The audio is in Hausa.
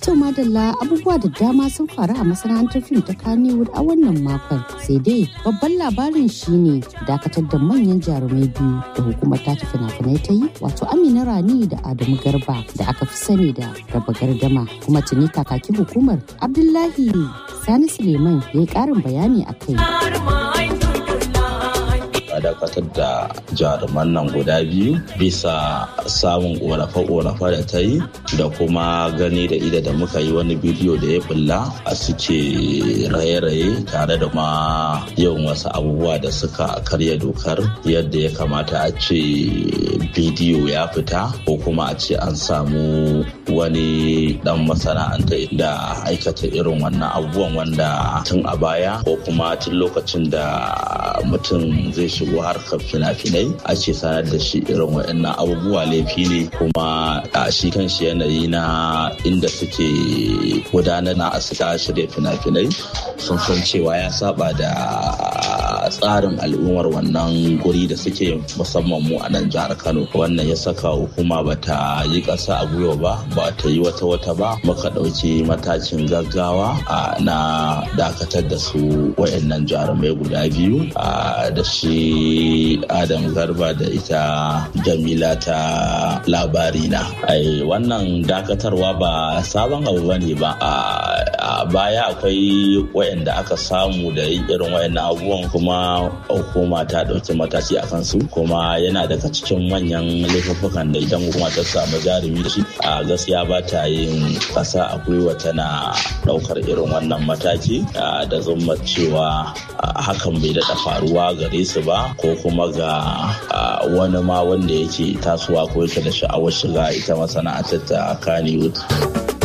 To madalla abubuwa da dama sun faru a masana'antar fim ta Kannywood a wannan makon. Sai dai babban labarin shine dakatar da manyan jarumai biyu da hukumar ta fina-finai ta yi wato Amina Rani da Adamu Garba da aka fi sani da raba gardama kuma tuni kakakin hukumar Abdullahi Sani Suleiman ya yi ƙarin bayani a kai. a dakatar da jaruman nan guda biyu bisa samun ƙorafe-ƙorafe da ta yi da kuma gani da ida da muka yi wani bidiyo da ya bulla a suke raye-raye tare da ma yawan wasu abubuwa da suka karya dokar yadda ya kamata a ce bidiyo ya fita ko kuma a ce an samu wani dan masana'anta da aikata irin wannan abubuwan wanda tun a baya ko kuma tun lokacin da mutum zai shigo harkar fina-finai ake sanar da shi irin waɗannan abubuwa laifi ne kuma a shi kan shi yanayi na inda suke gudanar na asika shirya fina-finai sun san cewa ya saba da tsarin al'ummar wannan guri da suke musamman mu a nan jihar kano wannan ya saka hukuma ba ta yi ƙasa a gwiwa ba ba ta yi wata wata ba muka ɗauki matakin gaggawa na dakatar da su wayannan jarumai guda biyu da shi adam garba da ita jamila ta labari na wannan dakatarwa ba sabon abu ba ne ba a baya akwai wayanda aka samu da yin irin wayannan abubuwan kuma hukuma ta ɗauki mataki a kansu kuma yana daga cikin manyan laifuffukan da idan hukuma ta samu jarumi da shi a gaskiya ba ta yin ƙasa a gwiwa tana ɗaukar irin wannan mataki da zumma cewa hakan bai daɗa faruwa gare su ba ko kuma ga wani ma wanda yake tasowa ko yake da sha'awar shiga ita masana'antar ta Kannywood.